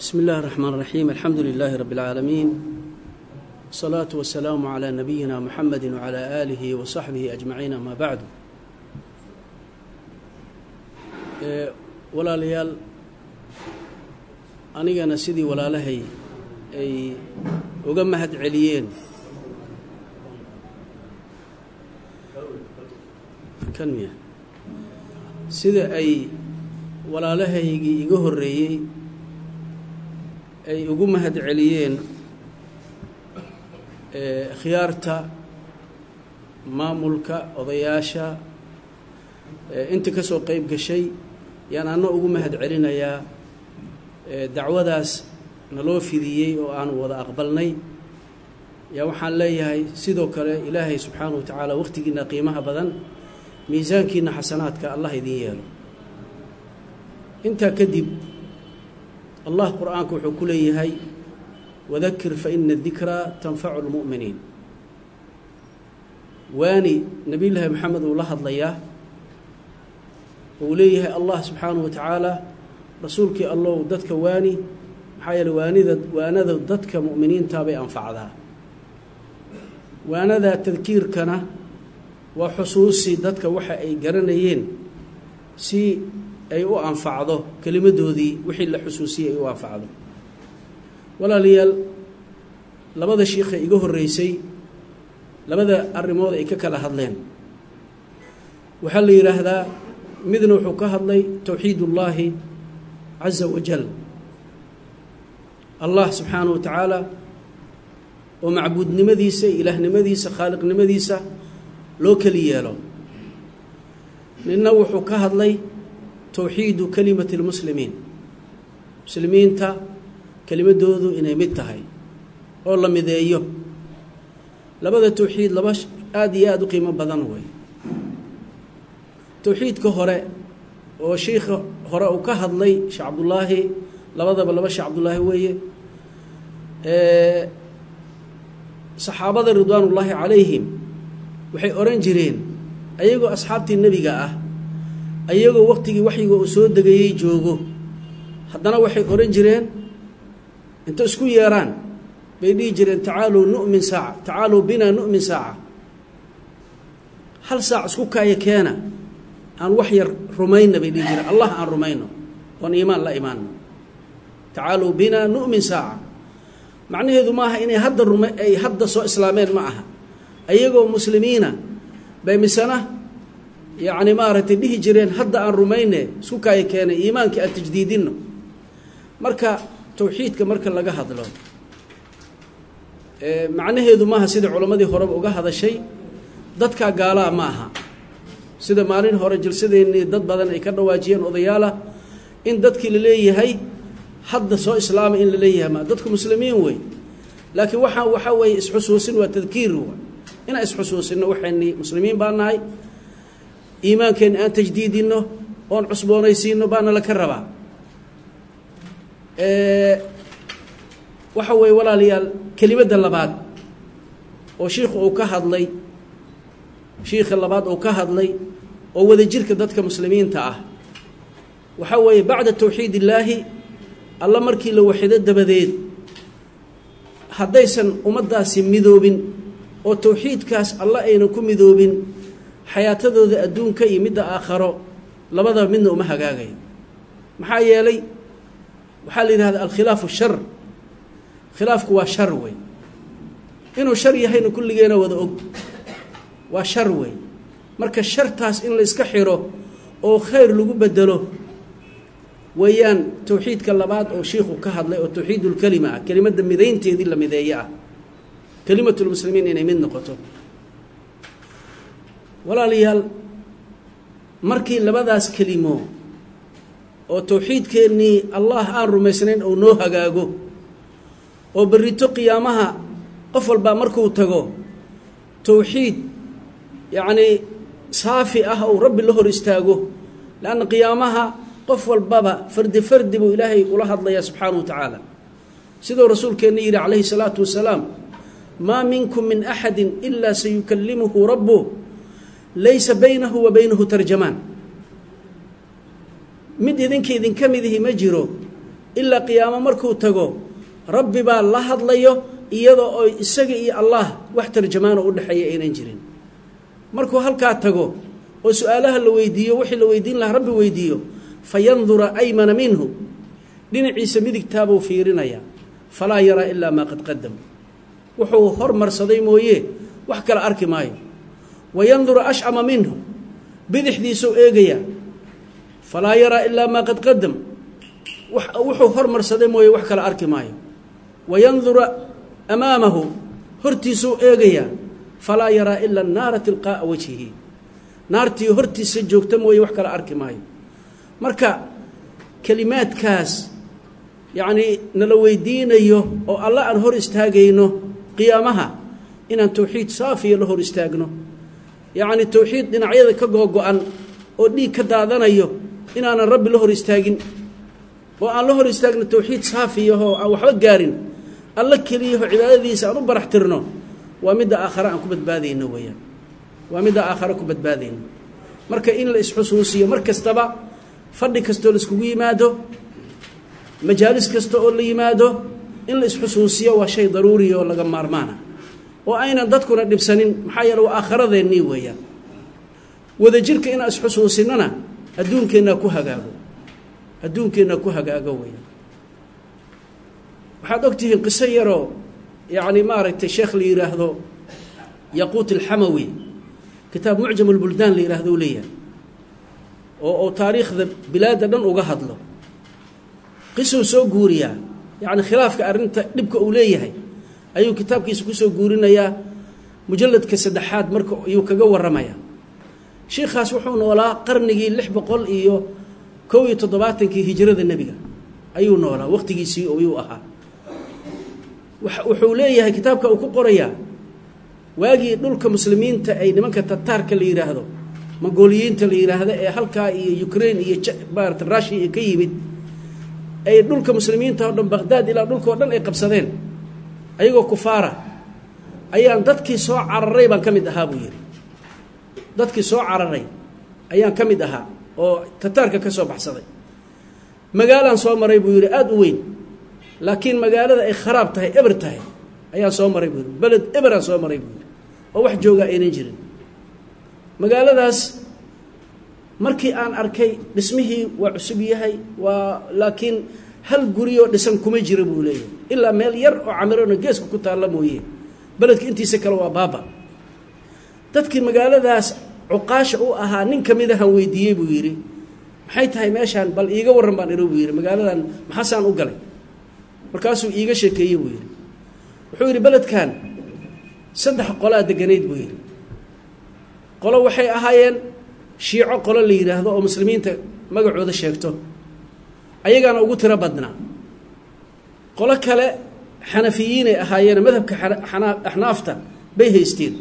بسم الله الرحمن الرحيم الحمد لله رب العالمين الصلاة والسلام على نبينا محمد وعلى آله وصحبه أجمعين ما بعد walaalayaal anigana sidii walaalahay ay uga mahad celiyeen kan miya sida ay walaalahaygii iga horreeyey ay ugu mahad celiyeen khiyaarta maamulka odayaasha inta ka soo qeyb gashay yaan anna ugu mahad celinayaa dacwadaas naloo fidiyey oo aanu wada aqbalnay yaa waxaan leeyahay sidoo kale ilaahay subxaanahu wa tacaala wakhtigiina qiimaha badan miisaankiina xasanaadka allah idin yeelo intaa kadib allah qur-aanka wuxuu ku leeyahay wadakir fa ina dikraa tanfacu lmu'miniin waani nebiyullaahi maxamed uu la hadlayaa uu leeyahay allah subxaanahu wa tacaala rasuulkii allow dadka waani maxaa yeele waanida waanada dadka mu'miniintaa bay anfacdaa waanada tadkiirkana waa xusuusi dadka waxa ay garanayeen si ay u anfacdo kelimadoodii wixii la xusuusiyay ay u anfacdo walaalayaal labada shiikha iga horreysay labada arrimood ay ka kala hadleen waxaa la yidhaahdaa midna wuxuu ka hadlay towxiid ullaahi caza wajal allah subxaanahu wa tacaala oo macbuudnimadiisa iyo ilaahnimadiisa khaaliqnimadiisa loo keli yeelo ninna wuxuu ka hadlay towxiidu kelimati lmuslimiin muslimiinta kelimadoodu inay mid tahay oo la mideeyo labada towxiid laba aada iyo aada u qiimo badan wey towxiidka hore oo shiikha hore uu ka hadlay sheekh cabdullaahi labadaba laba sheekh cabdullaahi weeye saxaabada ridwaanullaahi calayhim waxay odhan jireen ayagoo asxaabtii nebiga ah ayagoo waqtigii waxyiga uu soo degayey joogo haddana waxay odhan jireen inta isku yeeraan bay dhihi jireen tacaaluu nu'min saaca tacaaluu binaa nu'min saaca hal saac isku kaaya keena aan wax yar rumayna bay dhihi jireen allah aan rumayno oon iimaan la imaanno tacaaluu binaa nu'min saaca macnaheedu maaha inay hadda ruma ay hadda soo islaameen ma aha ayagoo muslimiina bay misena yacni maaragtay dhihi jireen hadda aan rumayne isku kaaya keenay iimaankii aan tajdiidinno marka towxiidka marka laga hadlo macnaheedu maaha sida culammadii horeba uga hadashay dadkaa gaalaa ma aha sida maalin hore jalsadeennii dad badan ay ka dhawaajiyeen odayaalah in dadkii la leeyahay hadda soo islaama in la leeyahay ma dadku muslimiin wey laakiin waxaa waxaa weeye isxusuusin waa tadkiir inaan isxusuusinno waxayni muslimiin baa nahay iimaankeenna aan tajdiidinno oon cusboonaysiinno baana laka rabaa waxa weeye walaalayaal kelimadda labaad oo shiikhu uu ka hadlay shiikha labaad uu ka hadlay oo wadajirka dadka muslimiinta ah waxaa weeye bacda towxiid illaahi alla markii la waxido dabadeed haddaysan ummaddaasi midoobin oo towxiidkaas alla aynan ku midoobin xayaatadooda adduunka iyo midda aakharo labadaba midna uma hagaagayo maxaa yeelay waxaa la yidhahda alkhilaafu shar khilaafku waa shar wey inuu shar yahayna kulligeena wada og waa shar wey marka shartaas in la iska xiro oo khayr lagu bedelo weeyaan towxiidka labaad oo shiikhu ka hadlay oo towxiidulkelima ah kelimadda midaynteedii la mideeye ah kelimatulmuslimiin inay mid noqoto walaalayaal markii labadaas kelimo oo towxiidkeennii allah aan rumaysnayn ou noo hagaago oo berrito qiyaamaha qof walbaa markuu tago towxiid yacnii saafi ah ou rabbi la hor istaago leanna qiyaamaha qof walbaba fardi fardi buu ilaahay ula hadlayaa subxaana wa tacaala siduu rasuulkeenna yidhi calayhi salaatu wasalaam maa minkum min axadi ilaa sayukallimuhu rabbuh laysa baynahu wa baynahu tarjamaan mid idinka idinka midihi ma jiro ilaa qiyaamo markuu tago rabbi baa la hadlayo iyadoo oo isaga iyo allah wax tarjamaano u dhexeeya aynan jirin markuu halkaa tago oo su-aalaha la weydiiyo wixii la weydiin lahaa rabbi weydiiyo fa yandura aymana minhu dhinaciisa midigtaabuu fiirinayaa falaa yaraa ilaa maa qad qadam wuxuu hormarsaday mooye wax kale arki maayo wa yandura ashcama minhu bidixdiisuu eegayaa falaa yaraa ilaa maa qad qadam wuxuu hormarsaday mooye wax kale arki maayo wa yandura amaamahu hortiisuu eegayaa falaa yaraa ila naara tilqaa'a wajhihi naartii hortiisa joogta mooye wax kale arki maayo marka kelimaadkaas yacnii nala weydiinayo oo alla aan hor istaagayno qiyaamaha inaan towxiid saafiya la hor istaagno yacni towxiid dhinacyada ka googo-an oo dhiig ka daadanayo inaanan rabbi la hor istaagin oo aan la hor istaagno towxiid saafiyahoo aan waxba gaarin alla keliyaho cibaadadiisa aan u barax tirno waa midda aakhare aan ku badbaadayno weeyaan waa midda aakhare ku badbaadayno marka in la isxusuusiyo mar kastaba fadhi kastoo laiskugu yimaado majaalis kasta oo la yimaado in la isxusuusiyo waa shay daruuriya oo laga maarmaana oo aynan dadkuna dhibsanin maxaa yeele waa aakharadeenii weeyaan wadajirka inaan isxusuusinana adduunkeennaa ku hagaago adduunkeennaa ku hagaago weeyaan waxaad og tihiin qiso yaroo yacni maaragtay sheekh la yidhaahdo yaquut alxamawi kitaab mucjam ulbuldaan la yidhaahdo u leeyahay oo oo taariikhda bilaadda dhan uga hadlo qisuu soo guuriyaa yacni khilaafka arrinta dhibka uu leeyahay ayuu kitaabkiisa kusoo guurinayaa mujalladka saddexaad marka ayuu kaga warramayaa shiikhaas wuxuu noolaa qarnigii lix boqol iyo kow iyo toddobaatankii hijrada nebiga ayuu noolaa waqtigiisii ayuu ahaa wuxuu leeyahay kitaabka uu ku qorayaa waagii dhulka muslimiinta ay nimanka tataarka la yidhaahdo mongooliyiinta la yidhaahdo ee halkaa iyo ukraine iyo maarata rushiya ka yimid ay dhulka muslimiinta oo dhan baqhdaad ilaa dhulkao dhan ay qabsadeen ayagoo kufaara ayaan dadkii soo cararay baan ka mid ahaa buu yidhi dadkii soo cararay ayaan ka mid ahaa oo tataarka ka soo baxsaday magaalaan soo maray buu yidhi aada u weyn laakiin magaalada ay kharaab tahay eber tahay ayaan soo maray buu yidhi beled eberaan soo maray buu yidhi oo wax joogaa aynan jirin magaaladaas markii aan arkay dhismihii waa cusub yahay waa laakiin hal guriyoo dhisan kuma jira buu leeyahay ilaa meel yar oo camirona geeska ku taalla mooye beledka intiisa kale waa baaba dadkii magaaladaas cuqaasha u ahaa nin ka mid ahan weydiiyey buu yidhi maxay tahay meeshaan bal iiga warran baan iro buu yidhi magaaladan maxaasaan u galay markaasuu iiga sheekeeyey buu yidhi wuxuu yidhi beledkan saddex qolaa deganayd buu yidhi qolo waxay ahaayeen shiico qolo la yidhaahdo oo muslimiinta magacooda sheegto ayagaana ugu tiro badnaa qolo kale xanafiyiinay ahaayeen madhabka axnaafta bay haysteen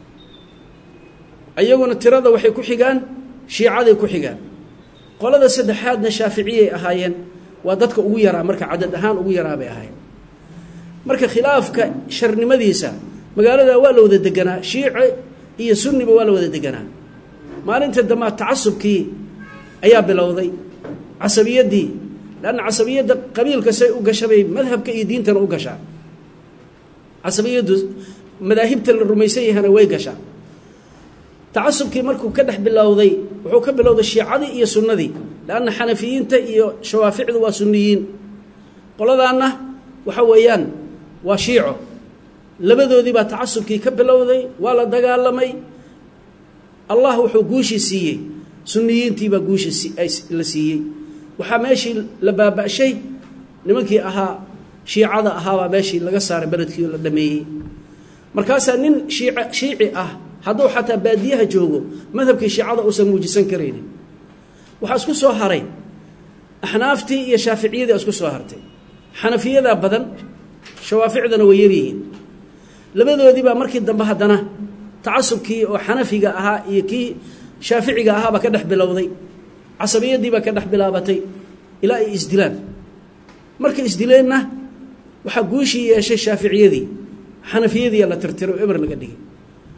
ayaguna tirada waxay ku xigaan shiicaday ku xigaan qolada saddexaadna shaaficiyay ahaayeen waa dadka ugu yaraa marka cadad ahaan ugu yaraa bay ahaayeen marka khilaafka sharnimadiisa magaalada waa la wada deganaa shiice iyo sunniba waa la wada deganaa maalinta dambaa tacasubkii ayaa bilowday casabiyaddii lanna casabiyadda qabiilka say u gashabay madhabka iyo diintana u gashaa casabiyaddu madaahibta la rumaysan yahana way gashaa tacasubkii markuu ka dhex bilowday wuxuu ka bilowday shiicadii iyo sunnadii lanna xanafiyiinta iyo shawaaficdu waa sunniyiin qoladaanna waxa weeyaan waa shiico labadoodii baa tacasubkii ka bilowday waa la dagaalamay allah wuxuu guushii siiyey sunniyiintiibaa guusha la siiyey waxaa meeshii la baaba'shay nimankii ahaa shiicada ahaabaa meeshii laga saaray beledkii oo la dhameeyey markaasaa nin shiic shiici ah hadduu xataa baadiyaha joogo madhabkii shiicada uusan muujisan karaynin waxaa isku soo haray axnaaftii iyo shaaficiyadii isku soo hartay xanafiyadaa badan shawaaficdana way yaryihiin labadoodii baa markii dambe haddana tacasubkii oo xanafiga ahaa iyo kii shaaficiga ahaabaa ka dhex bilowday casabiyadii baa ka dhex bilaabatay ilaa ay isdilaan markay isdileenna waxaa guushii yeeshay shaaficiyadii xanafiyadiiyaa la tirtiro o eber laga dhigay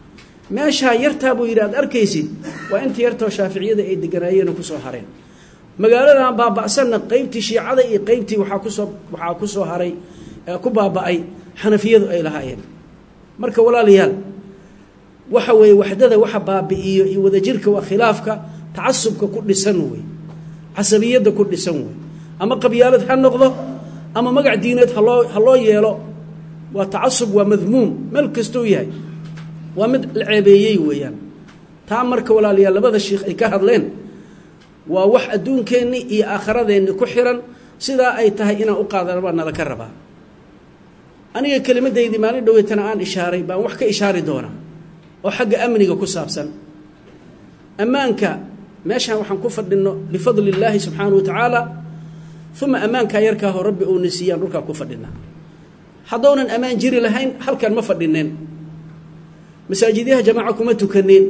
meeshaa yartaa buu yidhi aad arkaysid waa inta yartoo shaaficiyada ay deganaayeen oo kusoo hareen magaaladan baaba'sanna qeybtii shiicada iyo qeybtii waxaa kusoo waxaa ku soo haray ku baaba'ay xanafiyadu ay lahaayeen marka walaalayaal waxa weeye waxdada waxa baabi'iyo iyo wadajirka waa khilaafka tacasubka ku dhisan wey casabiyadda ku dhisan wey ama qabyaalad ha noqdo ama magac diineed haloo ha loo yeelo waa tacasub waa madmuum meel kastou yahay waa mid la ceebeeyey weeyaan taa marka walaalayaal labada shiikh ay ka hadleen waa wax adduunkeenni iyo aakhiradeenni ku xiran sidaa ay tahay inaan u qaadana baa nala ka rabaa aniga kelimaddaydii maalin dhoweytana aan ishaaray baan wax ka ishaari doonaa oo xagga amniga ku saabsan ammaanka meeshaan waxaan ku fadhinno bifadli illaahi subxaana wa tacaala uma ammaankaa yarkaaho rabbi uuna siiyaan dhulkaa ku fadhinaa haddounan ammaan jiri lahayn halkan ma fadhineen masaajidyaha jamaaca kuma tukaneen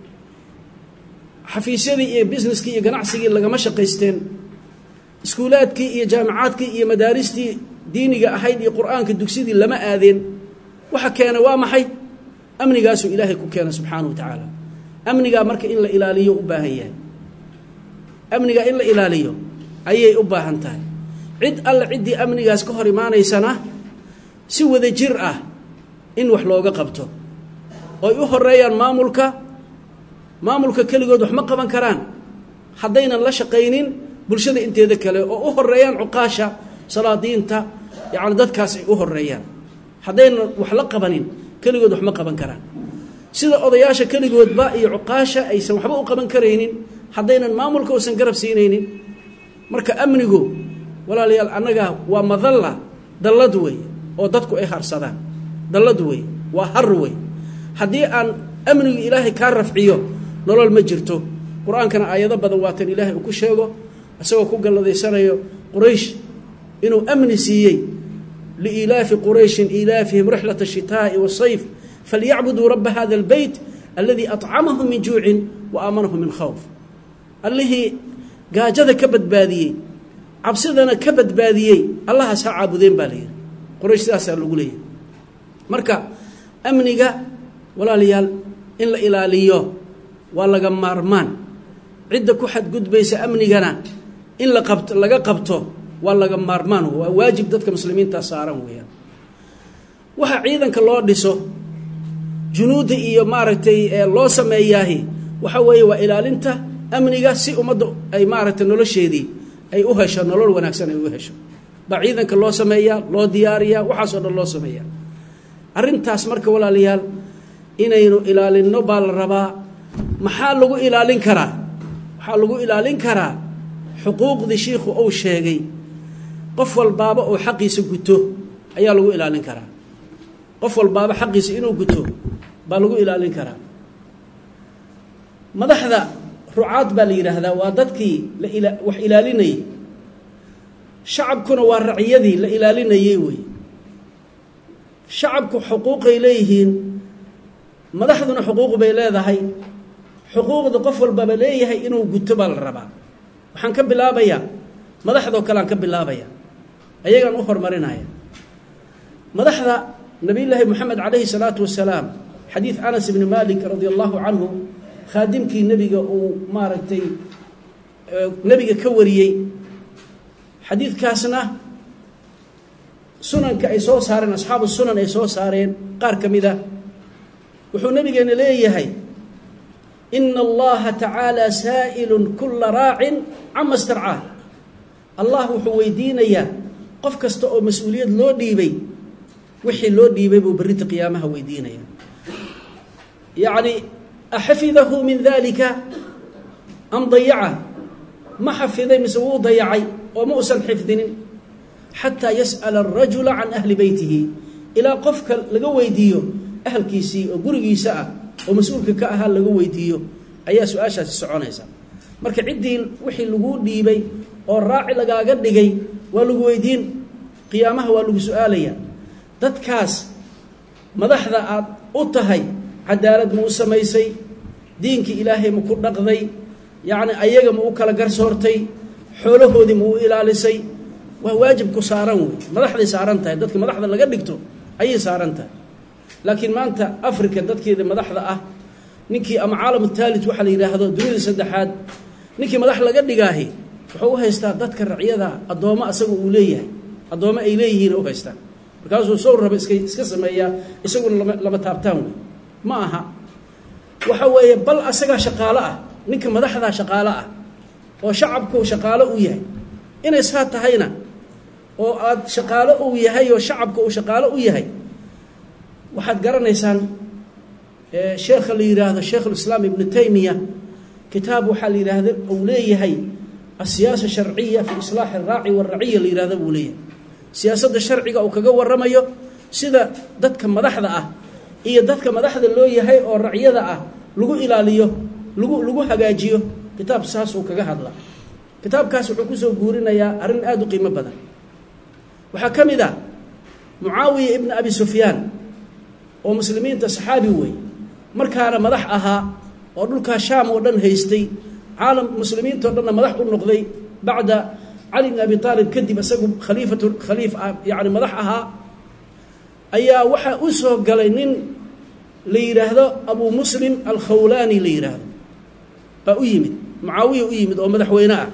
xafiisyadii iyo businesskii iyo ganacsigii lagama shaqaysteen iskuulaadkii iyo jaamacaadkii iyo madaaristii diiniga ahayd iyo qur-aanka dugsidii lama aadeen waxa keena waa maxay amnigaasuu ilaahay ku keena subxaana wa tacaala amnigaa marka in la ilaaliyo u baahan yahay amnigaa in la ilaaliyo ayay u baahan tahay cid alle ciddii amnigaas ka hor imaanaysana si wada jir ah in wax looga qabto oy u horeeyaan maamulka maamulka keligood wax ma qaban karaan haddaynan la shaqaynin bulshada inteeda kale oo u horeeyaan cuqaasha salaadiinta yacni dadkaas ay u horeeyaan haddaynan wax la qabanin keligood wax ma qaban karaan sida odayaasha keligoodba iyo cuqaasha aysan waxba u qaban karaynin haddaynan maamulka uusan garab siinaynin marka amnigu walaalayaal annaga waa madalla dallad wey oo dadku ay harsadaan dallad wey waa har wey haddii aan amnigu ilaahay kaa rafciyo nolol ma jirto qur-aankana aayado badan waatan ilaahay uu ku sheego isagoo ku galladaysanayo quraysh inuu amni siiyey liilaafi qurayshin ilaafihim rixlat ashitaa'i wasayf falyacbuduu rabba hada albeyt aladii acamahum min juucin wa aamanahum min khawf allihii gaajada ka badbaadiyey cabsidana ka badbaadiyey allahaas ha caabudeen baa layidhi quraysh sidaasaa lagu leeyahay marka amniga walaalayaal in la ilaaliyo waa laga maarmaan cidda ku xadgudbaysa amnigana in la qabto laga qabto waa laga maarmaan waa waajib dadka muslimiintaa saaran weeyaan waxa ciidanka loo dhiso junuudda iyo maaragtay loo sameeyaahi waxa weeye waa ilaalinta amniga si ummadda ay maaragtay nolosheedii ay u hesho nolol wanaagsan ay u hesho baa ciidanka loo sameeyaa loo diyaariyaa waxaasoo dhan loo sameeyaa arrintaas marka walaalayaal inaynu ilaalinno baa la rabaa maxaa lagu ilaalin karaa waxaa lagu ilaalin karaa xuquuqdii shiikhu uu sheegay qof walbaaba oo xaqiisa guto ayaa lagu ilaalin karaa qof walbaaba xaqiisa inuu guto baa lagu ilaalin karaa madaxda rucaad baa la yidhaahdaa waa dadkii la ila wax ilaalinayay shacabkuna waa raciyadii la ilaalinayey wey shacabku xuquuqay leeyihiin madaxduna xuquuq bay leedahay xuquuqda qof walbaba leeyahay inuu guto baa la rabaa waxaan ka bilaabayaa madaxdoo kale aan ka bilaabaya ayagaan u horumarinaya madaxda nabiyullaahi moxamed calayhi salaatu wasalaam xadiid anas ibni malik radia allahu canhu khaadimkii nebiga uu maaragtay nebiga ka wariyey xadiidkaasna sunanka ay soo saareen asxaabu sunan ay soo saareen qaar ka mid a wuxuu nabigeena leeyahay ina allaha tacaala saa'ilun kula raacin cama starcaah allah wuxuu weydiinayaa qof kasta oo mas-uuliyad loo dhiibay wixii loo dhiibay buu berrinta qiyaamaha weydiinaya yacni axafidahu min dalika am dayaca ma xafiday mise wuu dayacay oo ma usan xifdinin xataa yas'ala arajula can ahli beytihi ilaa qofka laga weydiiyo ahalkiisii oo gurigiisa ah oo mas-uulka ka ahaa laga weydiiyo ayaa su-aashaasi soconaysa marka ciddii wixii laguu dhiibay oo raaci lagaaga dhigay waa lagu weydiin qiyaamaha waa lagu su-aalaya dadkaas madaxda aad u tahay cadaalad ma u samaysay diinkii ilaahay ma ku dhaqday yacni ayaga ma u kala garsoortay xoolahoodii ma u ilaalisay waa waajib ku saaran wey madaxday saaran tahay dadka madaxda laga dhigto ayay saaran tahay laakiin maanta africa dadkeeda madaxda ah ninkii ama caalam taalit waxaa la yidhaahdo dunida saddexaad ninkii madax laga dhigaahi wuxuu u haystaa dadka racyada addoommo asaga uu leeyahay addoommo ay leeyihiin u haystaa markaasuu sow raba iska iska sameeyaa isaguna lama lama taabtaan wey ma aha waxa weeye bal asagaa shaqaalo ah ninka madaxdaa shaqaalo ah oo shacabku shaqaalo u yahay inay saa tahayna oo aad shaqaalo uu yahay oo shacabka uu shaqaalo u yahay waxaad garanaysaan sheekha la yidhaahdo sheikhulislaam ibnu taymiya kitaab waxaa la yidhaahda uu leeyahay asiyaasa sharciya fi islaaxi araaci waraciya la yidhahda buu leeyahay siyaasadda sharciga uu kaga waramayo sida dadka madaxda ah iyo dadka madaxda loo yahay oo racyada ah lagu ilaaliyo lagu lagu hagaajiyo kitaab saasuu kaga hadla kitaabkaas wuxuu kusoo guurinayaa arrin aada u qiimo badan waxaa ka mid ah mucaawiya ibna abi sufyaan oo muslimiinta saxaabi wey markaana madax ahaa oo dhulkaa shaam oo dhan haystay caalam muslimiintao dhanna madax u noqday bacda cali bn abi aalib kadib isagu khaliifatu khaliif yani madax ahaa ayaa waxaa u soo galay nin la yidhaahdo abu muslim alkhawlaani la yidhaahdo baa u yimid mucaawiya u yimid oo madaxweyne ah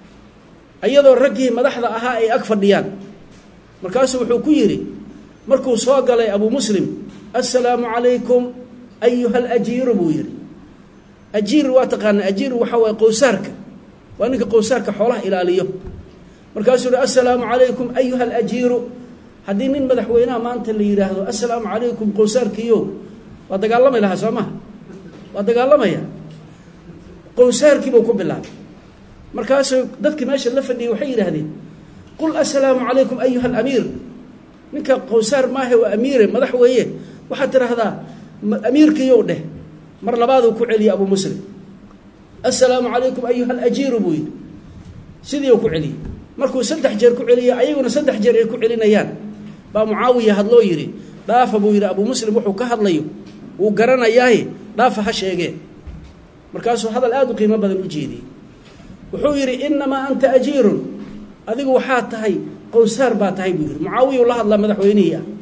iyadoo raggii madaxda ahaa ay ag fadhiyaan markaasuu wuxuu ku yidhi markuu soo galay abu muslim assalaamu calaykum ayuha alajiiru buu yidhi ajiir waa taqaanaa ajiir waxaa waye qowsaarka waa ninka qowsaarka xoolaha ilaaliyo markaasuu yihi assalaamu calaykum ayuha alajiiru haddii nin madaxweynaha maanta la yidhaahdo assalaamu calaykum qowsaarkiyo waa dagaalamay lahaa soo maha waa dagaalamaya qowsaarkiibuu ku bilaabay markaasuu dadkii meesha la fadhiyay waxay yidhaahdeen qul assalaamu calaykum ayuha alamiir ninka qowsaar maahe waa amiire madax weeye waxaad tidhaahdaa amiirkiiyow dheh mar labaaduu ku celiyey abu muslim assalaamu calaykum ayuha alajiiru buu yidhi sidiiu ku celiyey markuu saddex jeer ku celiyey ayaguna saddex jeer ay ku celinayaan baa mucaawiya hadloo yidhi dhaafa buu yidhi abu muslim wuxuu ka hadlayo wuu garanayaaye dhaafa ha sheegee markaasuu hadal aada u qiimo badan u jeediyey wuxuu yidhi inamaa anta ajiirun adigu waxaa tahay qowsaar baa tahay buu yidhi mucaawiyau la hadlaa madaxweynihii ah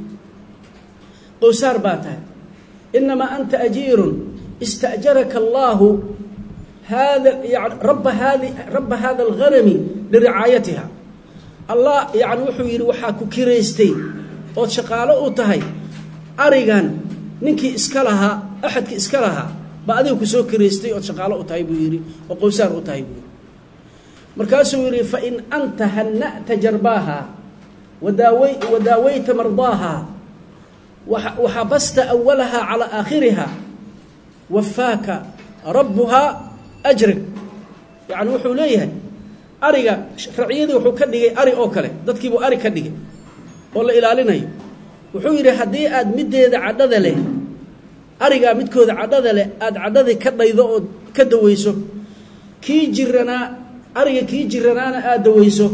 qowsaar baa tahay inamaa anta ajiirun ista'jaraka allaahu hada yani rabba haadi rabba hada alghanami liricaayatiha allah yani wuxuu yidhi waxaa ku kiraystay ood shaqaalo u tahay arigan ninkii iska lahaa axadkii iska lahaa baa adiga ku soo kiraystay ood shaqaalo u tahay buu yidhi oo qowsaar u tahay buu yidhi markaasuu yidhi fain anta hana'ta jarbaaha wadaawy wadaawayta mardaaha waxabasta awalaha calaa aakhiriha wafaaka rabbuhaa ajrig yacni wuxuu leeyahay ariga raciyadii wuxuu ka dhigay ari oo kale dadkiibuu ari ka dhigay oo la ilaalinayo wuxuu yidhi haddii aad middeeda cadhada leh arigaa midkooda cadhada leh aada cadhadii ka dhaydo oo ka daweyso kii jiranaa ariga kii jiranaana aada daweyso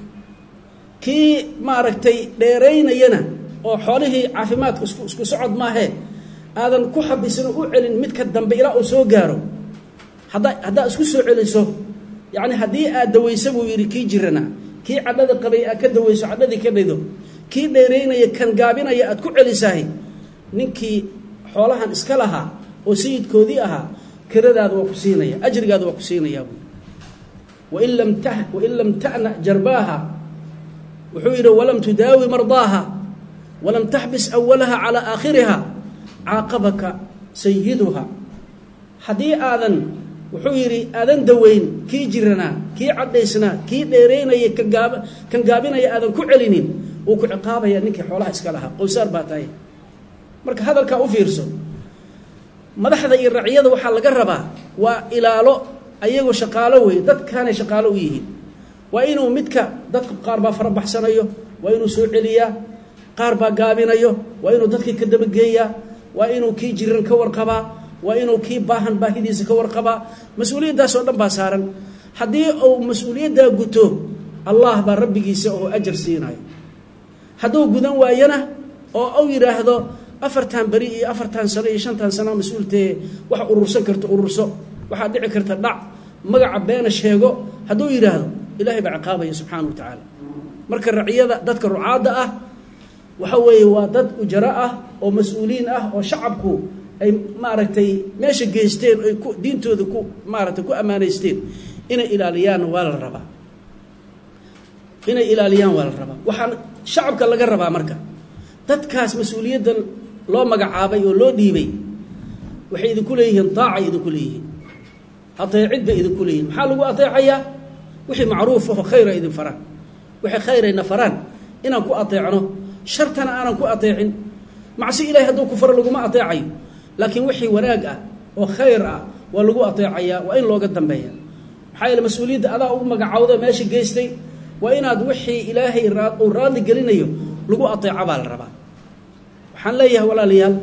kii maaragtay dheeraynayana oo xoolihii caafimaadka isku isku socod maahee aadan ku xabisin oo u celin midka dambe ilaa uu soo gaaro hadda haddaad isku soo celiso yacni haddii aad daweyso buu yidhi kii jirana kii cadhada qabay aad ka daweyso cadhadii ka dhaydo kii dheeraynaya kan gaabinaya aad ku celisahay ninkii xoolahan iska lahaa oo sayidkoodii ahaa kiradaada waa ku siinaya ajrigaada waa ku siinayaa buu wain lam ta wain lam ta'na jarbaaha wuxuu yidhi walam tudaawi mardaaha walam taxbis awalaha calaa aakhiriha caaqabaka sayiduha haddii aadan wuxuu yidhi aadan daweyn kii jiranaa kii cadhaysnaa kii dheeraynaya kan gaab kan gaabinaya aadan ku celinin wuu ku ciqaabaya ninkii xoolaha iska lahaa qowsaar baa tahay marka hadalkaa u fiirso madaxda iyo racyada waxaa laga rabaa waa ilaalo ayagoo shaqaalo wey dadkaanay shaqaalo u yihiin waa inuu midka dadka qaar baa farabaxsanayo waa inuu soo celiyaa qaar baa gaabinayo waa inuu dadkii ka dabageeyaa waa inuu kii jiran ka warqabaa waa inuu kii baahan baahidiisa ka warqabaa mas-uuliyaddaas oo dhan baa saaran haddii uu mas-uuliyaddaa guto allah baa rabbigiisa oo ajar siinayo hadduu gudan waayana oo u yidhaahdo afartan beri iyo afartan sano iyo shantan sano mas-uultee wax urursan karto ururso waxaa dhici karta dhac magaca beena sheego hadduu yidhaahdo ilaahay baa ciqaabaya subxaana wa tacaala marka raciyada dadka rucaadda ah waxa weeye waa dad ujaro ah oo mas-uuliin ah oo shacabku ay maaragtay meesha geysteen ay ku diintooda ku maaragtay ku ammaanaysteen inay ilaaliyaan waa la rabaa inay ilaaliyaan waa la rabaa waxaan shacabka laga rabaa marka dadkaas mas-uuliyaddan loo magacaabay oo loo dhiibay waxay idinku leeyihiin daacay idinku leeyihiin ateecid bay idinku leeyihin maxaa lagu ateecayaa wixii macruuf aho khayra idin faraan wixii khayrayna faraan inaan ku ateecno shartana aanan ku ateecin macsi ilahay hadduu ku faro laguma ateecayo laakiin wixii wanaag ah oo khayr ah waa lagu ateecayaa waa in looga dambeeya maxaa yeele mas-uuliyadda adaa ugu magacawda meesha geystay waa inaad wixii ilaahay uu raadli gelinayo lagu ateeco baa la rabaa waxaan leeyahay walaalayaal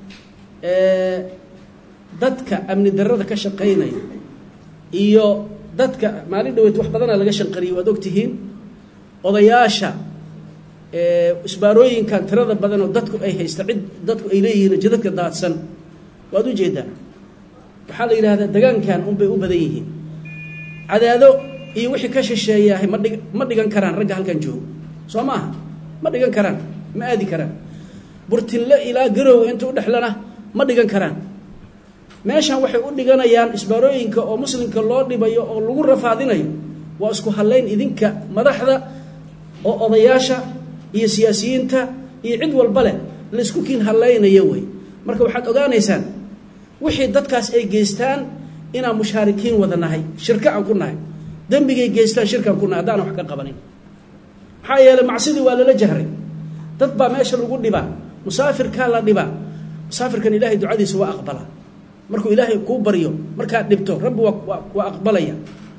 dadka amni darada ka shaqaynaya iyo dadka maalin dhaweyd wax badana laga shanqariyay waad ogtihiin odayaasha isbaarooyinkan tirada badan oo dadku ay haysta cid dadku ay leeyihiin jidadka daadsan waad ujeedaa waxaa la yidhahdaa degaankan unbay u badan yihiin cadaado iyo wixii ka shisheeyahay ma dhig ma dhigan karaan ragga halkan joogo soo maaha ma dhigan karaan ma aadi karaan burtinle ilaa garow inta udhexlana ma dhigan karaan meeshan waxay u dhiganayaan isbaarooyinka oo muslimka loo dhibayo oo lagu rafaadinayo waa isku hadlayn idinka madaxda oo odayaasha iyo siyaasiyiinta iyo cid walba leh laysku kiin hadlaynaya wey marka waxaad ogaanaysaan wixii dadkaas ay geystaan inaan mushaarikiin wada nahay shirka aan ku nahay dembigay geystaan shirkaan ku nahay haddaan wax ka qabanin maxaa yeeley macsidii waa lala jahray dad baa meesha lagu dhibaa musaafirkaa la dhibaa musaafirkan ilaahay ducadiisa waa aqbala markuu ilaahay kuu baryo markaad dhibto rabbi waa waa aqbalaya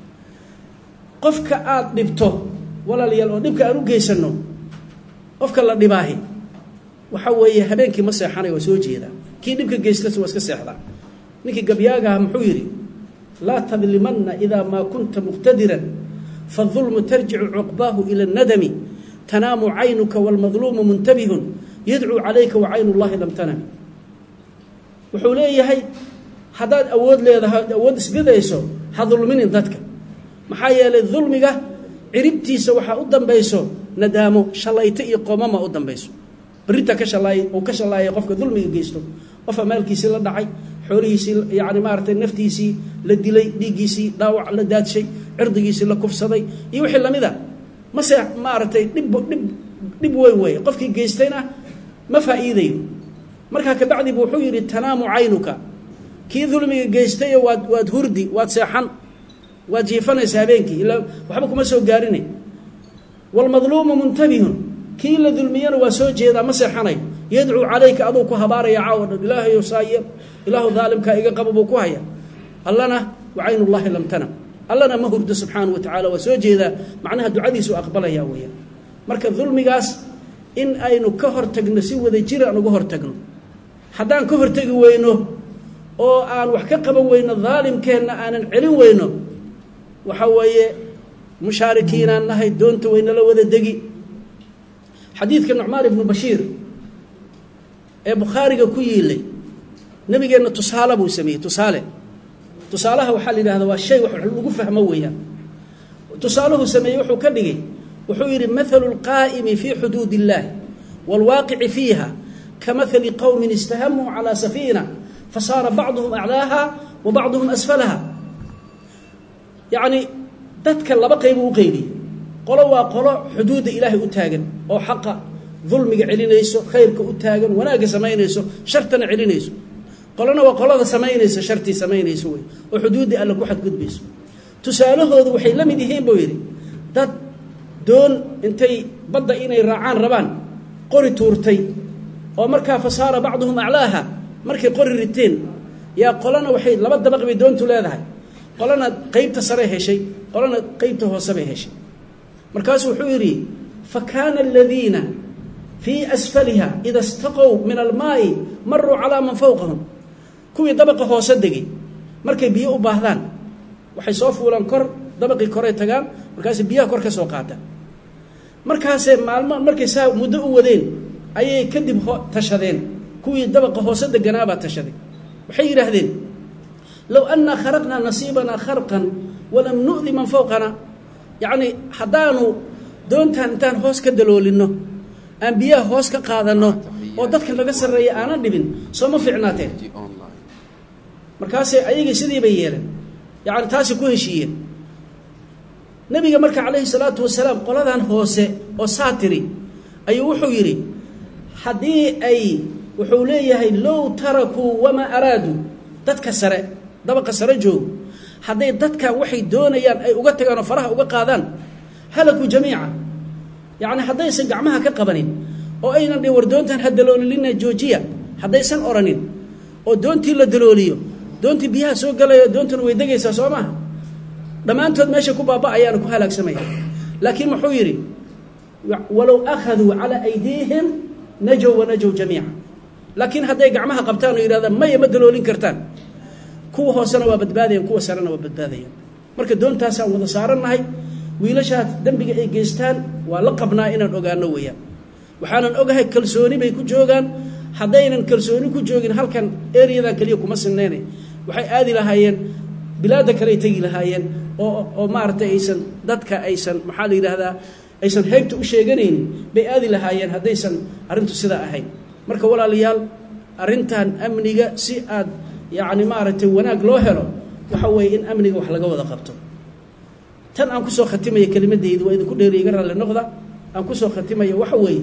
qofka aada dhibto walaalayaal oo dhibka aan u geysano qofka la dhibaahi waxa weeye habeenkii ma seexanay waa soo jeedaa kii dhibka geystas waa iska seexdaa ninkii gabyaagaha muxuu yidhi laa tadlimanna idaa maa kunta muqtadiran faالظulmu tarjicu cuqbaahu ila الnadami tanaamu caynuka wاlmadluumu muntabihun yadcuu calayka wacaynu اllahi lam tanami wuxuu leeyahay haddaad awood leedahay awood isbidayso ha dulminin dadka maxaa yeelay dulmiga ciribtiisa waxaa u dambayso nadaamo shalayto iyo qoomama u dambayso berita ka shalaay uu ka shalaayay qofka dulmiga geysto qofa maalkiisii la dhacay xoolihiisii yani maaratay naftiisii la dilay dhiiggiisii dhaawac la daadshay cirdigiisii la kufsaday iyo wixii lamida mase maaragtay dhib dhib dhib weyn weeye qofkii geystayna ma faa'iidayo markaa kabacdi bu wuxuu yidhi tanaamu caynuka kii dulmiga geystayo waad waad hurdi waad seexan waad jiifanaysa habeenkii ilaa waxba kuma soo gaarinay wاlmadluumu muntabihun kii la dulmiyana waa soo jeedaa ma seexanayo yadcuu calayka aduu ku habaaraya caawa dhan ilaahayo saayir ilaahu daalimkaa iga qaba buu ku haya allana wacayn ullahi lam tanam allana ma hurdo subxaanaه wa tacala waa soo jeedaa macnaha ducadiisu aqbalaya weeyaan marka dulmigaas in aynu ka hortagno si wada jir aan uga hortagno haddaan ka hortegi weyno oo aan wax ka qaban weyno daalimkeenna aanan celin weyno waxa weeye mushaarikiinaan nahay doonta waynala wada degi xadiidka nucmaan ibnu bashiir ee bukhaariga ku yiilay nabigeenna tusaale buu sameeyey tusaale tusaalaha waxaa la yidhahda waa shay wax lagu fahmo weeyaan tusaaluhu sameeyey wuxuu ka dhigay wuxuu yidhi mathalu اlqaa'imi fii xuduud اllahi wاlwaaqici fiiha kamahali qowmin istahamuu calىa safiina fasaara bacduhum aclaaha wa bacduhum asfalaha yacni dadka laba qaybu u qeybiyey qolo waa qolo xuduudda ilaahay u taagan oo xaqa dulmiga celinayso khayrka u taagan wanaagga samaynayso shartana celinayso qolona waa qolada samaynaysa shartii samaynayso wey oo xuduuddii alle ku xadgudbayso tusaalahoodu waxay la mid yihiin buu yidhi dad doon intay badda inay raacaan rabaan qori tuurtay oo markaa fasaara bacduhum aclaaha markay qori riteen yaa qolana waxay laba dabaq bay doontu leedahay qolana qeybta sare heshay qolana qeybta hoose bay heshay markaasuu wuxuu yidhi fa kaana aladiina fii asfaliha ida istaqow min almaa'i maruu calaa man fowqahum kuwii dabaqa hoose degay markay biyo u baahdaan waxay soo fuulaan kor dabaqii koray tagaan markaasay biyaha kor ka soo qaataan markaasee maalmo markay saa muddo u wadeen ayay kadib tashadeen kuwii dabaqa hoose deganaabaa tashaday waxay yidhaahdeen low annaa kharaqnaa nasiibanaa kharqan walam nu'di man fowqana yacnii haddaanu doontaan intaan hoos ka daloolinno aan biyaha hoos ka qaadanno oo dadka naga sarreeya aanan dhibin soo ma fiicnaateen markaasee ayagii sidii bay yeeleen yacni taasi ku heshiiyeen nebiga marka calayhi salaatu wasalaam qoladan hoose oo saatiri ayuu wuxuu yidhi haddii ay wuxuu leeyahay low tarakuu wamaa araaduu dadka sare dabaqa sare joogo hadday dadkan waxay doonayaan ay uga tagaan oo faraha uga qaadaan halakuu jamiica yacni haddaysan gacmaha ka qabanin oo aynan dhi war doontan ha daloolilina joojiya haddaysan oranin oo doontii la dalooliyo doontii biyaha soo galaya doontuna way degaysaa soo maaha dhammaantood meesha ku baaba'ayaana ku halaagsamaya laakiin muxuu yidhi walow akhaduu calaa aydiihim najow wanajow jamiica laakiin hadday gacmaha qabtaan oo yidhahdaan maya ma daloolin kartaan kuwa hoosena waa badbaadayan kuwa sarena waa badbaadayan marka doontaasaan wada saarannahay wiilashaas dembiga ay geystaan waa la qabnaa inaan ogaano weeyaan waxaanan ogahay kalsooni bay ku joogaan haddaynan kalsooni ku joogin halkan ereyadan keliya kuma sinayna waxay aadi lahaayeen bilaadda kale ay tegi lahaayeen oo oo maaragtay aysan dadka aysan maxaa la yidhaahdaa aysan heybta u sheeganaynin bay aadi lahaayeen haddaysan arrintu sidaa ahayn marka walaalayaal arrintan amniga si aad yacni maaragtay wanaag loo helo waxa weeye in amniga wax laga wada qabto tan aan kusoo khatimaya kelimadeydu waa idinku dheeri iga raalli noqda aan kusoo khatimaya waxa weeye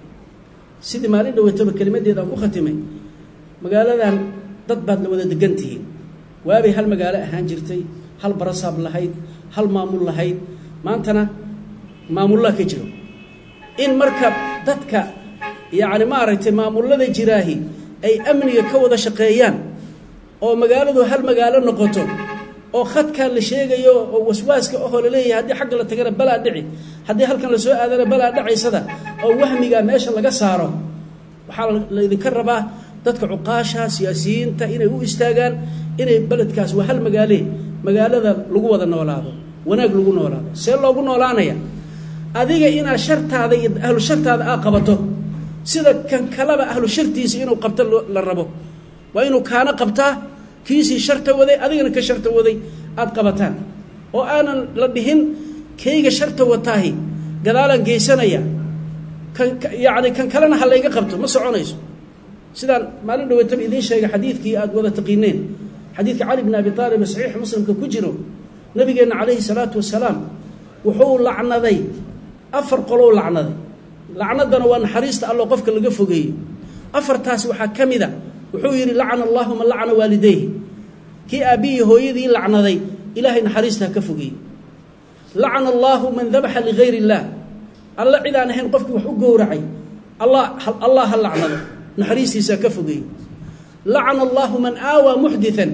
sidii maalin dhaweytaba kelimadeeda aan ku khatimay magaaladan dad baad la wada degan tihiin waabay hal magaalo ahaan jirtay hal barasaab lahayd hal maamul lahayd maantana maamullaa ka jiro in marka dadka yacni maaragtay maamullada jiraahi ay amniga ka wada shaqeeyaan oo magaaladu hal magaalo noqoto oo khadkan la sheegayo oo waswaaska ohoo laleeyahay haddii xagga la tagana balaa dhici haddii halkan lasoo aadana balaa dhacaysada oo wahmigaa meesha laga saaro waxaa laydinka rabaa dadka cuqaasha siyaasiyiinta inay u istaagaan inay beledkaas waa hal magaale magaalada lagu wada noolaado wanaag lagu noolaado see loogu noolaanaya adiga inaad shartaada iyo ahlu shartaada aa qabato sida kan kaleba ahlu shartiisa inuu qabto la rabo waa inuu kaana qabtaa kiisii sharta waday adigana ka sharta waday aada qabataan oo aanan la dhihin kayga sharta wataahi gadaalaan geysanaya kan yacni kan kalena ha layga qabto ma soconayso sidaan maalin dhaweytaba idiin sheegay xadiidkii aada wada taqiineen xadiidka cali bn abi aalib saxiix muslimka ku jiro nabigeenna calayhi salaatu wasalaam wuxuu lacnaday afar qolow lacnaday lacnadana waa naxariista alloo qofka laga fogeeyo afartaas waxaa ka mid a wuxuu yidhi lacana allahu man lacana waalidayhi kii aabbihii hooyadii lacnaday ilaahay naxariista ha ka fogeeye lacana allaahu man dabaxa ligayr illaah alla cid aan ahayn qofkii wax u gowracay allah allah ha lacnado naxariistiisa ha ka fogeeye lacana allaahu man aawaa muxdian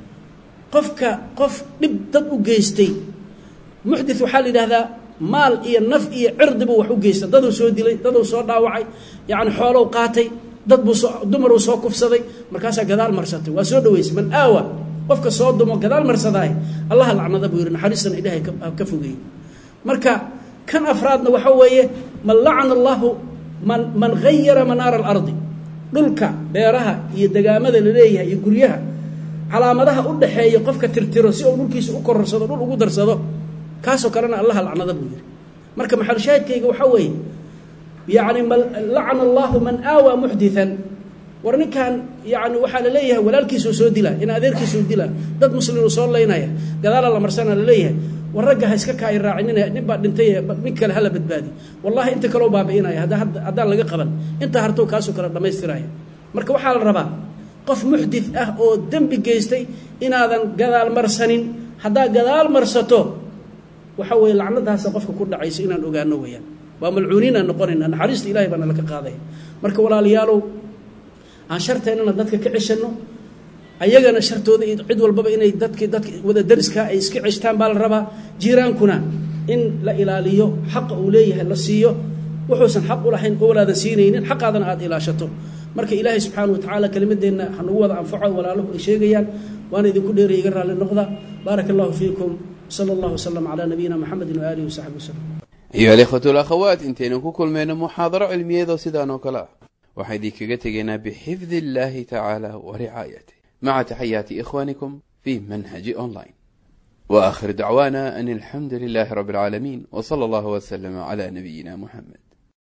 qofka qof dhib dad u geystay muxdi waxaa la yidhahdaa maal iyo naf iyo cirdibu wax u geysta daduu soo dilay daduu soo dhaawacay yacni xoolow qaatay dad buu soo dumaruu soo kufsaday markaasaa gadaal marsatay waa soo dhaweysay man aawa qofka soo dumo gadaal marsadaay allaha lacnada buu yidhi naxariistana ilaahay ka fogeeyey marka kan afraadna waxa weeye man lacana allahu man man hayara manaara alardi dhulka beeraha iyo degaamada la leeyahay iyo guryaha calaamadaha u dhaxeeya qofka tirtiro si uu dhulkiisa u kororsado dhul ugu darsado kaasoo kalena allaha lacnada buu yidhi marka maxalushaahidkayga waxaa weeye yacni lacana allahu man aawaa muxdian war ninkan yani waxaa la leeyahay walaalkiisuu soo dila in adeerkiisuu dila dad muslimuu soo laynaya gadaala la marsana la leeyahay war ragga ha iska kaai raacinina nin baa dhintay nin kale hala badbaadi wallahi inta kaleo baabi'inaya haddaan laga qaban intaa hartow kaasoo kale dhammaystiraya marka waxaa la rabaa qof muxdid ah oo dembi geystay inaadan gadaal marsanin haddaad gadaal marsato waxa weeye lacnadaasa qofka ku dhacaysa inaan ogaano weeyaan waa malcuuniin aan noqonayna naxariista ilahay baana laka qaadaya marka walaalayaalow aan sharteennana dadka ka ceshanno ayagana shartooda iyo cid walbaba inay dadki dadka wada dariskaa ay iska ceshtaan baa la rabaa jiiraankuna in la ilaaliyo xaqa uu leeyahay la siiyo wuxuusan xaq u lahayn oo walaadan siinaynin xaqaadana aada ilaashato marka ilaahay subxaana wa tacaala kelimadeenna hanagu wada anfaco walaaluhu ay sheegayaan waana idinku dheeraya iga raalli noqda baaraka allahu fiikum sala allahu wasalam calaa nabiyina maxamedin waaalihi wasaxbi wasalam ayuha alikhwatu alakhawaat intaynu ku kulmayno muxaadaro cilmiyeedoo sidaan oo kale ah waxaan idinkaga tegaynaa bixifdi illaahi tacaala wa ricaayatih maca taxayaati ikhwaanikum fi manhaji online wa aakhir dacwaana an alxamdu lilaahi rabbi alcaalamiin w sala allahu waslama cala nabiyina muxamed